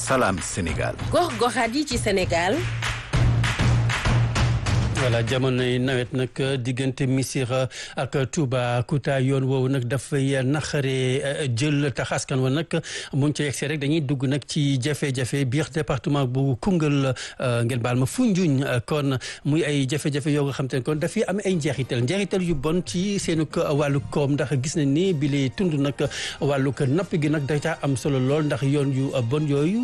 Salam Sénégal. gox-goxaat yi ci Sénégal. voilà jamonoy nawet nag diggante Missirah ak Toubacouta yoon woowu nag dafay naqaree jël tax askan wa nag muñ ca yegsee rek dañuy dugg nag ci jafe-jafe biir département bu Koungheul ngeen baal ma Foundiougne kon muy ay jafe-jafe yoo nga xam te ne kon dafay am ay njeexital njeexital yu bon ci seenu wàllu koom ndax gis nañ ni bi lee tund nag wàllu napp gi nag da caa am solo lool ndax yoon yu bon yooyu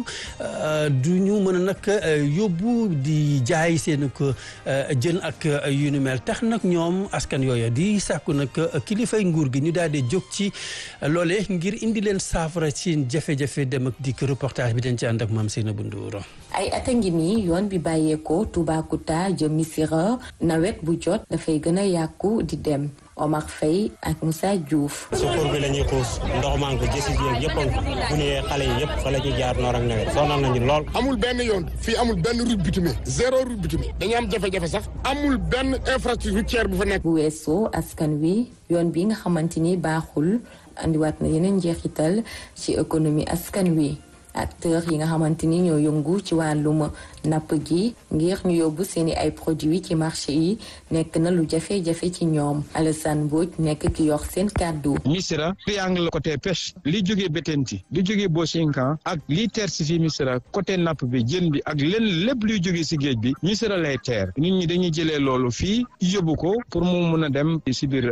du ñu mën a nag yóbbu di jaay seenu ko jën ak yu nu mel tax nag ñoom askan yooya di sàkku nag kilifay nguur gi ñu daal di jóg ci loole ngir indi leen saafara ci jafe-jafe dem ak dikk reportage bi dañ ci ànd ak maam Seynabou Ndour ay at a ngi nii yoon bi bàyyeekoo Toubacouta jëm Missirah nawet bu jot dafay gën a yàqu di dem Omar Faye ak Moussa Diouf. sukur bi la ñuy xuus ndox maa ngi ko jësi jéeg yëpp a bu ñu xale yi yëpp fa la ñuy jaar noor ak nawet sonal nañu lool. amul benn yoon fii amul benn route bitumée zéro route bitumée dañu am jafe-jafe sax amul benn infrastructure routière bu fa nekk. bu weesoo askan wi yoon bi nga xamante ni baaxul andiwaat na yeneen njeexital ci économie askan wi. acteurs yi nga xamante ni ñoo yëngu ci wàllum napp gi ngir ñu yóbbu seeni ay produits ci marché yi nekk na lu jafe-jafe ci ñoom Alassane Mbodj nekk ki yor seen kàddu. Missirah triangle côté pêche li jógee Bettenty li jógee Bochinkan ak li teer si fii Missirah côté napp bi jën bi ak lenn lépp luy jógee si géej bi Missirah lay teer nit ñi dañuy jëlee loolu fii yóbbu ko pour mu mun a dem si biir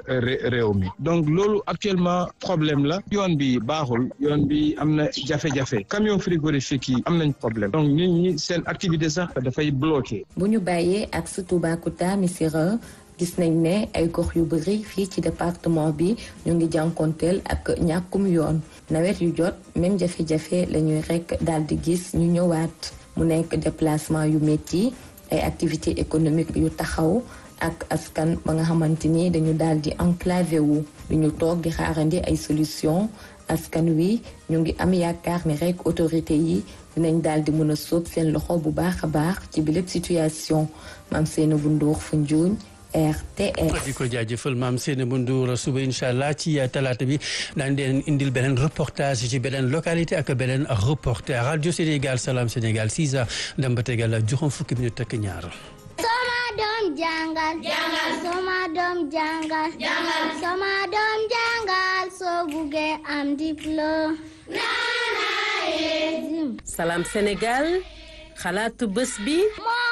réew mi donc loolu actuellement problème la yoon bi baaxul yoon bi am na jafe-jafe. camion frigorifique yi am nañ problème donc nit ñi seen activité sax dafay bloqué. bu ñu bàyyee ak su Toubacouta Missirah gis nañ ne ay gox yu bëri fii ci département bi ñu ngi jànkonteel ak ñàkkum yoon nawet yu jot même jafe-jafe la ñuy rek daal di gis ñu ñëwaat mu nekk déplacement yu métti ay activités économiques yu taxaw ak askan ba nga xamante ni dañu daal di enclavé wu du ñu toog di xaarandi ay solution askan wi ñu ngi am yaakaar ni rek autorité yi dinañ daal di mën a sóob seen loxo bu baax a baax ci bi lépp situation maam Seynabou Ndour Foundiougne RTS. di ko jaajëfal maam Seynabou Ndour suba incha allah ci talaata bi daañu leen indil beneen reportage ci beneen localité ak beneen reporter rajo Sénégal Salam Sénégal 6 heures dem ba tegal juróom fukki minute ak ñaar. Sama doom jàngal. jàngal sama doom jàngal. jàngal sama doom jàngal soo buggee am diplôme. Salam Sénégal xalaatu bés bi.